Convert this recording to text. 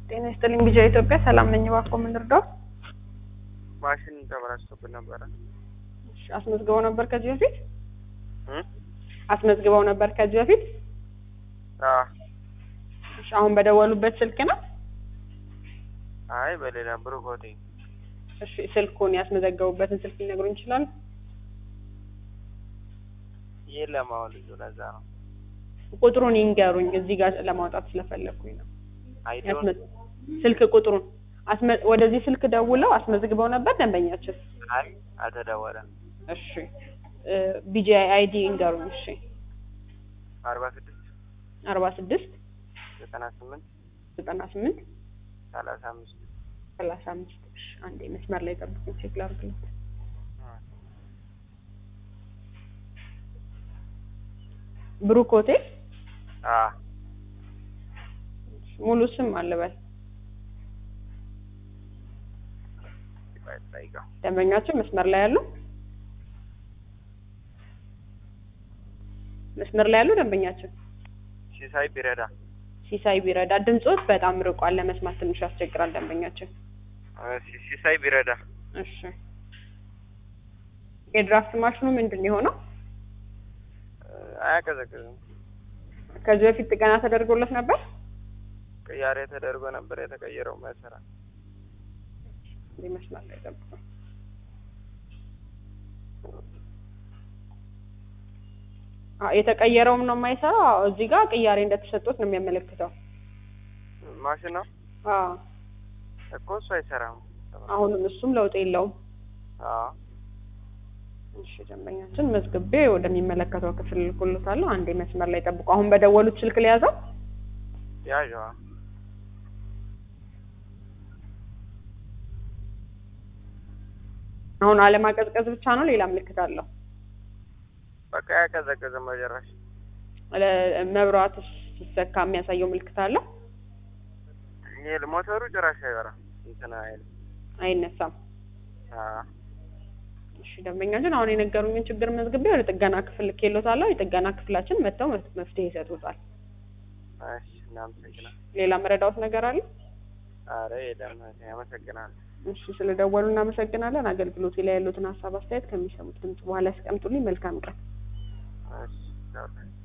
ጤና ይስጥልኝ ቢጃ ኢትዮጵያ ሰላም ነኝ። እባክዎ ምን ልርዳው? ማሽን ተበላሽቶብን ነበረ። እሺ፣ አስመዝግበው ነበር ከዚህ በፊት እም? አስመዝግበው ነበር ከዚህ በፊት? አዎ። እሺ፣ አሁን በደወሉበት ስልክ ነው? አይ በሌላ ብሩክ ሆቴል እሺ፣ ስልኩን ያስመዘገቡበትን ስልክ ሊነግሩኝ ይችላሉ? የለም አሁን ልጁ ለዛ ነው። ቁጥሩን ይንገሩኝ፣ እዚህ ጋር ለማውጣት ስለፈለግኩኝ ነው። አይዶን ያስመ- ስልክ ቁጥሩን አስመ- ወደዚህ ስልክ ደውለው አስመዝግበው ነበር ደንበኛችን? አይ አልተደወለም። እሺ፣ ቢጂአይ አይዲ ይንገሩኝ። እሺ፣ አርባ ስድስት አርባ ስድስት ዘጠና ስምንት ዘጠና ስምንት ሰላሳ አምስት ሰላሳ አምስት እሺ፣ አንዴ መስመር ላይ ጠብቁኝ፣ ቼክ ላድርግልኝ። ብሩክ ሆቴል አ ሙሉ ስም አልበል። ጠይቀው ደንበኛችን መስመር ላይ ያሉ መስመር ላይ ያሉ ደንበኛችን ሲሳይ ቢረዳ ሲሳይ ቢረዳ ድምጾት በጣም ርቋል፣ ለመስማት ትንሽ ያስቸግራል። ደንበኛችን እ ሲ- ሲሳይ ቢረዳ እሺ፣ የድራፍት ማሽኑ ምንድን ነው የሆነው? እ አያቀዘቅዝም። ከዚህ በፊት ጥገና ተደርጎለት ነበር? ቅያሬ ተደርጎ ነበር የተቀየረው መሰራ እንዲህ መስመር ላይ ጠብቁ። አዎ የተቀየረውም ነው የማይሰራው። አዎ፣ እዚህ ጋር ቅያሬ እንደተሰጡት ነው የሚያመለክተው። ማሽን ነው አዎ እኮ እሱ አይሰራም። አሁንም እሱም ለውጥ የለውም። አዎ እሺ ደንበኛችን መዝግቤ ወደሚመለከተው ክፍል ልኩልታለሁ። አንዴ መስመር ላይ ጠብቁ። አሁን በደወሉት ስልክ ሊያዘው ያዥዋ አሁን አለማቀዝቀዝ ብቻ ነው፣ ሌላ ምልክት አለው? በቃ ያቀዘቅዝም መጨረሻ ለ- መብራቱ ሲሰካ የሚያሳየው ምልክት አለው? ይሄ ሞተሩ ጭራሽ አይበራም እንትን አይልም። አይነሳም። አዎ እሺ ደንበኛችን አሁን የነገሩኝን ችግር መዝግቤ ወደ ጥገና ክፍል ልኬሎታለሁ። የጥገና ክፍላችን መጥተው መፍ- መፍትሄ ይሰጡታል። እሺ እናመሰግናለን። ሌላ መረዳዎት ነገር አለ? ኧረ የለም አመሰግናለሁ። እሺ ስለደወሉ እናመሰግናለን። አገልግሎቴ ላይ ያሉትን ሀሳብ አስተያየት ከሚሰሙት ድምጽ በኋላ ያስቀምጡልኝ። መልካም ቀን። እሺ ቻው።